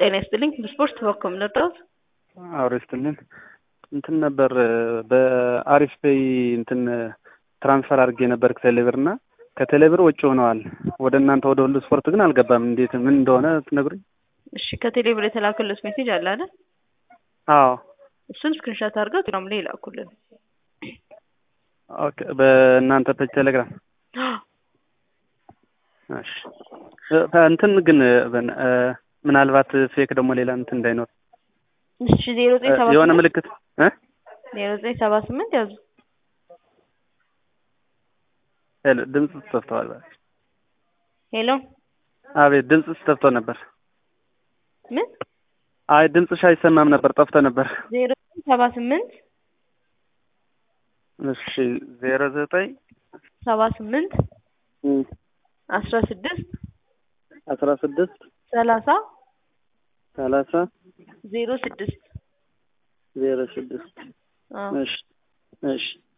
ጤና ይስጥልኝ ስፖርት በኮም ነበር አውሬ ስትልን እንትን ነበር በአሪፍ ፔይ እንትን ትራንስፈር አድርጌ ነበር ከቴሌብር እና ከቴሌብር ውጭ ሆነዋል። ወደ እናንተ ወደ ሁሉ ስፖርት ግን አልገባም። እንዴት ምን እንደሆነ ትነግሩኝ? እሺ ከቴሌብር የተላከለት ሜሴጅ አለ አይደል? አዎ እሱን ስክሪንሾት አድርገው ቴሌግራም ላይ ይላኩልን። ኦኬ በእናንተ ፔጅ ቴሌግራም እሺ እንትን ግን ምናልባት ፌክ ደግሞ ሌላ እንትን እንዳይኖር እሺ ዜሮ ዘጠኝ ሰባ የሆነ ስምንት ምልክት እ ዜሮ ዘጠኝ ሰባ ስምንት ያዙ ሄሎ ድምፅ ተጠፍተዋል። ሄሎ አቤት ድምፅ ተጠፍቶ ነበር። ምን አይ ድምፅሽ አይሰማም ነበር፣ ጠፍቶ ነበር። ዜሮ ዘጠኝ ሰባ ስምንት እሺ ዜሮ ዘጠኝ ሰባ ስምንት አስራ ስድስት አስራ ስድስት ሰላሳ ሰላሳ ዜሮ ስድስት ዜሮ ስድስት አዎ እሺ እሺ